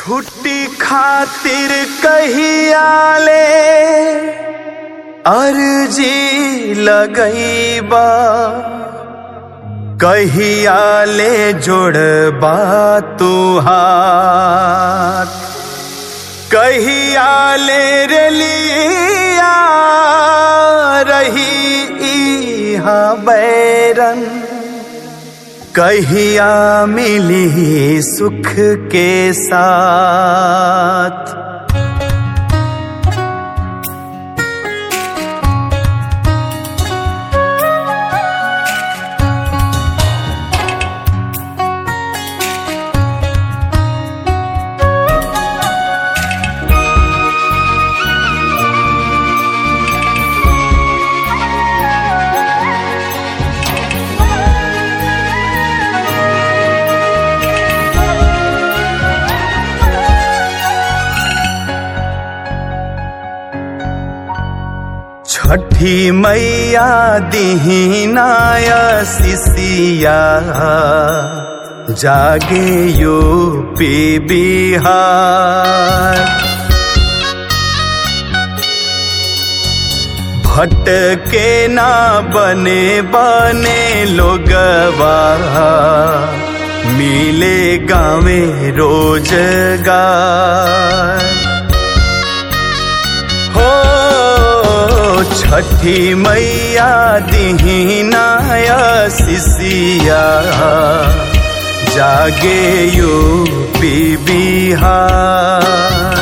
छुट्टी खातिर कहिया ले अर्जी लगईबा कहिया ले जोड़बा तू हाथ कहिया ले रेलिया रही इहा बैरन कहिया मिली सुख के साथ छठी मैया दीनाया सिसिया जागे यूपी बिहार भटके ना बने बने लोगवा मिले गावे रोजगार हो छठी मैया दीनाया सिसिया जागे यूपी बिहार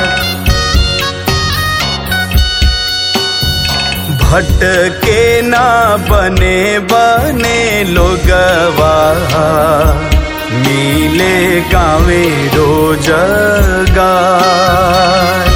भटके ना बने बने लोगवा मिले गावे रोजगार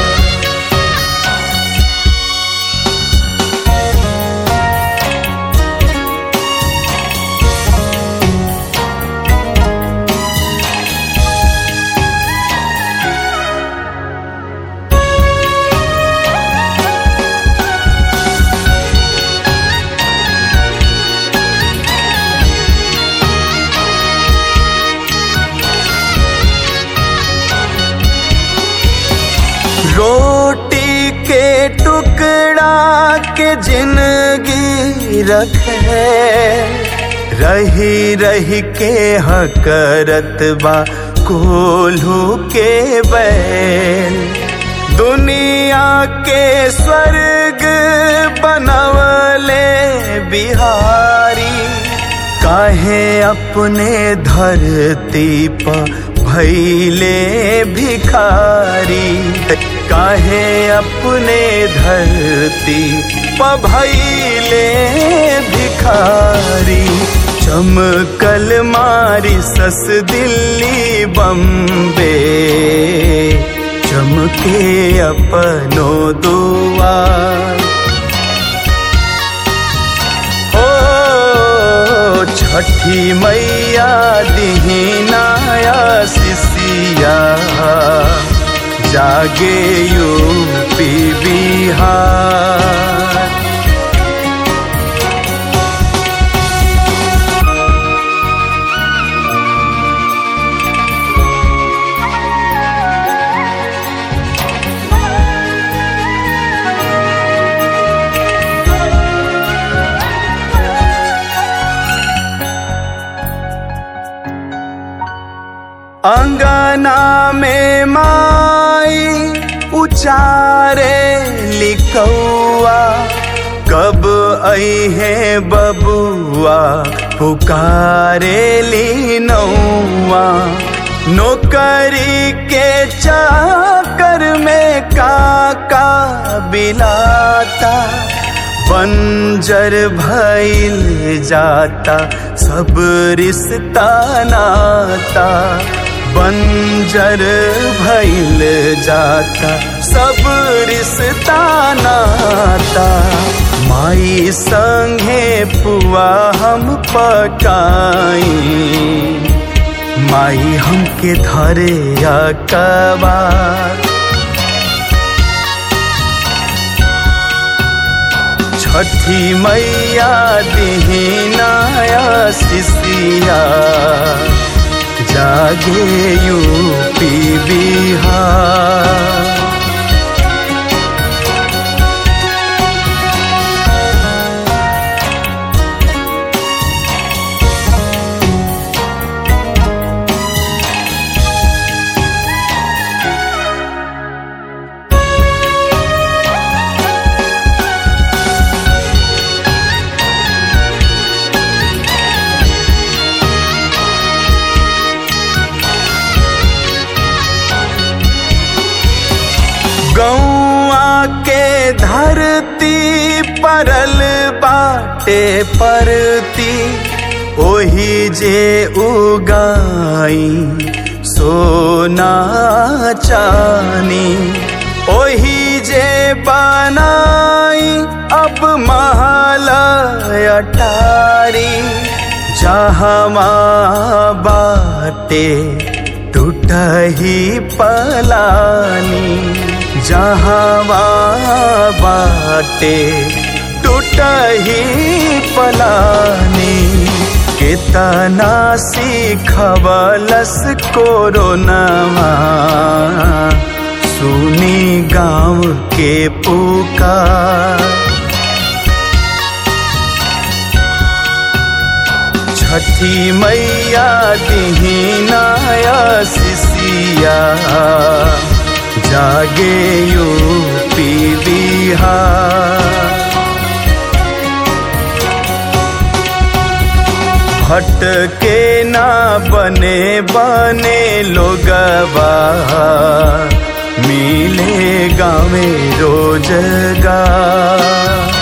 रोटी के टुकड़ा के जिंदगी रखे रही रही के हकरत बा कोल्हू के बैल दुनिया के स्वर्ग बनवले बिहारी काहे अपने धरती पर भैले भिखारी काहे अपने धरती पर भैले भिखारी चमकल मारी सस दिल्ली बम्बे चमके अपनो दुआर ओ छठी मैया दीनाया सिसिया जागे यूपी बिहार अंगना में माई उचारे लिखौआ कब आई है बबुआ पुकारे ली नौआ नौकरी के चाकर में काका बिलाता बंजर भइल जाता सब रिश्ता नाता बंजर भइल जाता सब रिश्ता नाता माई संगे पुआ हम पकाई माई हमके धरे अकबा छठी मैया दीनाया सिसिया जागे यूपी यूपी बिहार गौआ के धरती परल बाटे परती ओही जे उगाई सोना चानी ओही जे बनाई अब महल अटारी जहमा बाटे टूटही पलानी जहवा बाटे टूटही पलानी कितना सीखवलस कोरोनामा सुनी गाँव के पुकार छठी मैया दीनाया सिसिया जागे यूपी बिहार भटके ना बने बने लोगवा मिले गाँव रोजगार